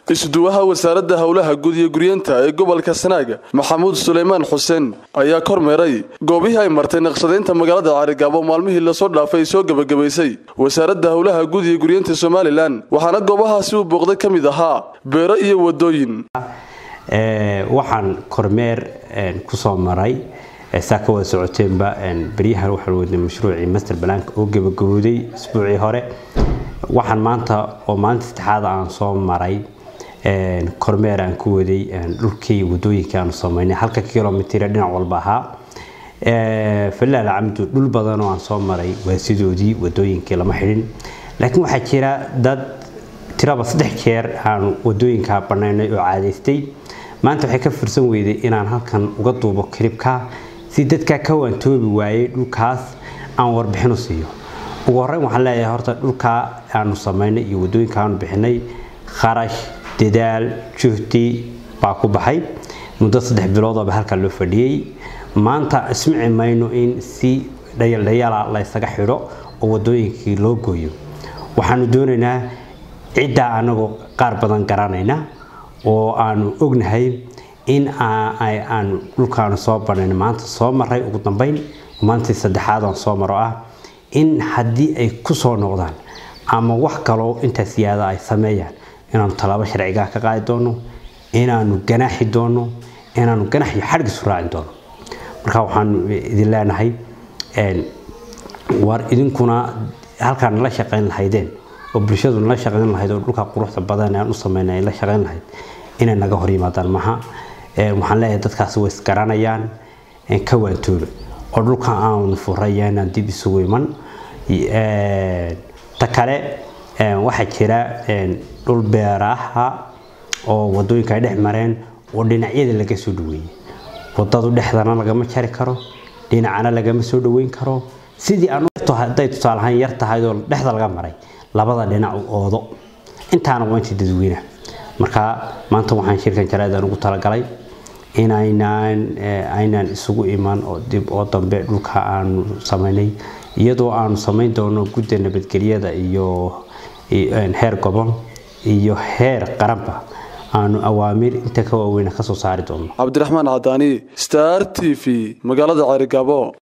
isduwaha wasaaradda howlaha guud iyo guryeenta ee gobolka sanaaga maxamuud suleymaan xuseen ayaa kormeeray goobihii ay martay naqshadaynta magaalada caarigaabo maalmihii lasoo dhaafay soo gebagabaysay wasaaradda howlaha guud iyo guryeenta somalilan waxaana goobahaasi uu booqday ka mid ahaa beero iyo wadooyin waxaan kormeer kusoo maray saa ka wada socoteenba beryahan waxaan wadnay mashruucii master balaanka oo gebagabooday isbuucii hore waxaan maanta oo maalinta saddexaad aan soo maray kormeer aan ku waday dhulkii wadooyinka aanu samaynay halka kilomitr dhinac walba ahaa falaal camdu dhul badan oo aan soo maray waa sidoodii wadooyinkii lama xidhin laakiin waxaa jira dad tiraba saddex jeer aan wadooyinka banaynay oo caadaystay maanta waxay ka fursan weyday inaan halkan uga duubo kilibka si dadka ka waantoobi waayey dhulkaas aan warbixin u siiyo ugu horreyn waxaan leeyahay horta dhulkaa aanu samaynay iyo wadooyinka aanu bixinay kharash dadaal juhdi baa ku baxay muddo saddex biloodooba halkaa loo fadhiyey maanta ismici mayno in si dhayaldhayala laysaga xidho oo wadooyinkii loo gooyo waxaanu doonaynaa ciddaa anagoo qaar badan garanayna oo aanu ognahay in aanu dhulkaanu soo banayna maanta soo maray ugu dambeyn maalintii saddexaad aan soo maro ah in haddii ay ku soo noqdaan ama wax kaloo intaas siyaada ay sameeyaan inaanu tallaabo sharcigaa ka qaadi doono inaanu ganaaxi doono inaanu ganax iyo xadhgisu raaci doono marka waxaanu idin leenahay war idinkuna halkaan nala shaqayn lahaydeen oo bulshadu nala shaqayn lahayd oo dhulka quruxda badan aan u sameynay ay la shaqayn lahayd inay naga hor yimaadaan maha waxaan leeyahay dadkaasi way isgaranayaan ka waantooba oo dhulka aanu furaya inaan dib isugu iman ta kale waxaa jira dhul beeraha oo wadooyinka ay dhex mareen oo dhinacyada laga soo dhaweeyey wadadu dhexdana lagama jari karo dhinacana lagama soo dhaweyn karo sidii haday tusaalahaan yar tahay oo dhexda laga maray labada dhinac u oodo intaana waa intii dadweynaha marka maanta waxaan shirkan jaraadaan ugu talagalay inaynaan aynaan isugu iman oo dib oo dambe dhulka aanu samaynay iyadoo aanu samayn doono gudda nabadgelyada iyo heer gobol iyo heer qaranba aanu awaamiir inta ka waaweyna kasoo saari doono cabdiraxmaan cadaani star t v magaalada ceerigaabo